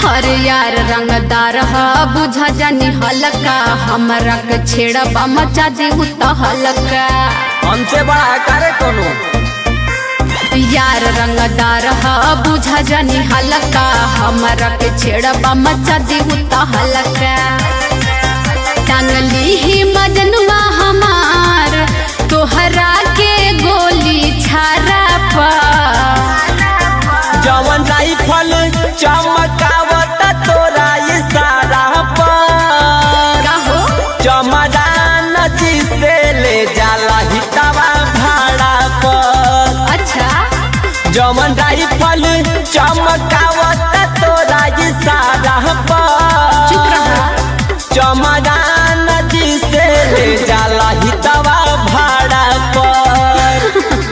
हर यार रंगदार ह बुझा जानी हलका हमरा के छेड़ा मचा दी त हलका हमसे बड़ा करे कोनो यार रंगदार ह बुझा जानी हलका हमरा के छेड़ा मचा दी त हलका टांगली ही मजनुआ हमार तोहरा के गोली छारा पर जवन राइफल चमकावत तोरा इशारा पर का हो चमदान जी से ले जाला हितवा भाड़ा पर अच्छा जवन राइफल चमकावत तोरा इशारा चुप पर रहा चमदान जी से ले जाला हितवा भाड़ा पर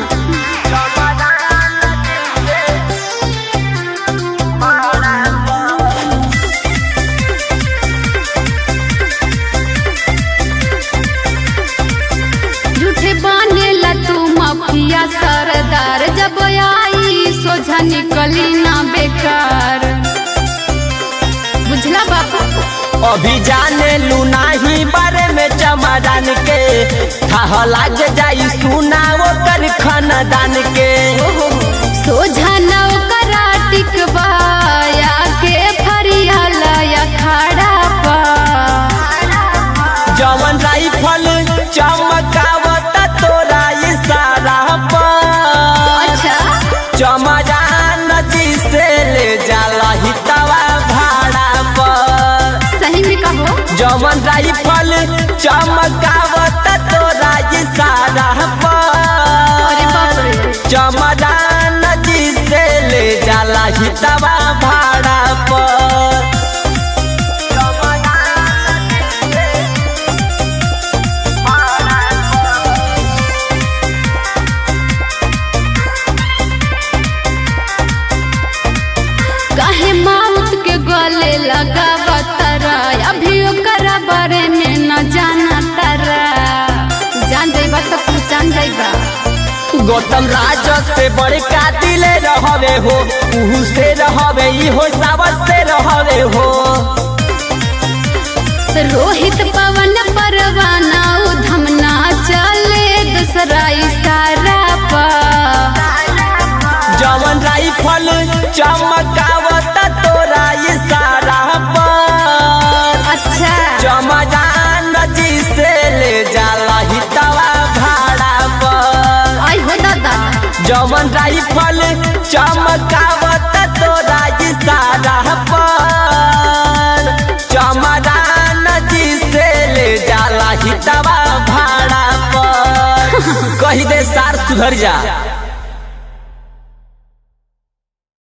झूठे बनेला तू माफिया सरदार जब आई सोझा निकली ना बेकार बुझला बाबू अभी जाने लू नाही बारे में चमदान के था लाग जाई सुना ओकर खानदान के सोझा नौकरा टिकबाया के फरियाला या खड़ा पा जवन राइफल चमकावत तोरा इशारा पर अच्छा चमदान जी से ले जाला हितवा भाड़ा पर सही में कहो जवन राइफल चमकावत तोरा इशारा अरे बाप पर रे चमदान जी से ले जाला हितवा भाड़ा पर काहे माउथ के गले लगावा तारा अभी ओकरा बारे में न जाना तारा जान जाइबा तो पहचान जाइबा गौतम राज से बड़का दिले रहवे हो उहू से रहवे इहो सावत से रहवे हो रोहित पवन परवाना उधमना चले दूसरा इशारा पर जवन राइफल चमकावत तोरा इशारा पर अच्छा चमदान जी से ले जाला हितवा भाड़ा पर आई हो दादा जवन राइफल चमकावत तोरा इशारा पर चमदान जी से ले जाला हितवा भाड़ा पर कही दे सार सुधर जा